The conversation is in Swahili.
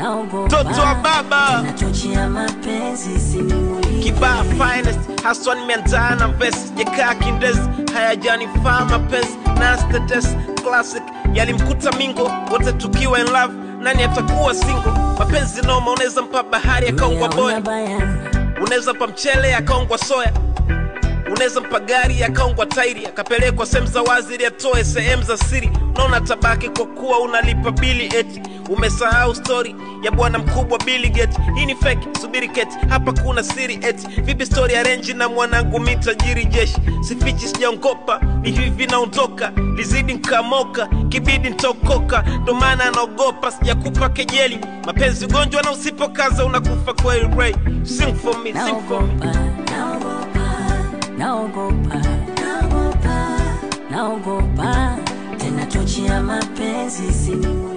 naogopa Mtoto wa baba. nachochea mapenzi sinimulike kibaa finest haswa nimeandaa na vesi jekaa kindezi hayajanifaa mapenzi nastates classic yalimkuta mingo wote tukiwa in love nani atakuwa single mapenzi noma unaweza mpa bahari akaungwa boya Uyaona bayana unaweza mpa mchele akaungwa soya unaweza mpa gari akaungwa tairi akapelekwa sehemu za wazi ili atoe sehemu za siri unaona tabaki kwa kuwa unalipa bili eti umesahau stori ya bwana mkubwa Bill Gates. Hii ni fake, subiri keti, hapa kuna siri eti vipi stori ya renji na mwanangu mi tajiri jeshi, sifichi sijaongopa, ni hivi naondoka, lizidi nkamoka, kibidi ntaokoka, ndo maana naogopa, sijakupa kejeli, mapenzi ugonjwa na usipokaza unakufa kweli. Ray, sing for me, sing for me. naogopa naogopa naogopa naogopa naogopa tena chochea mapenzi sinimulike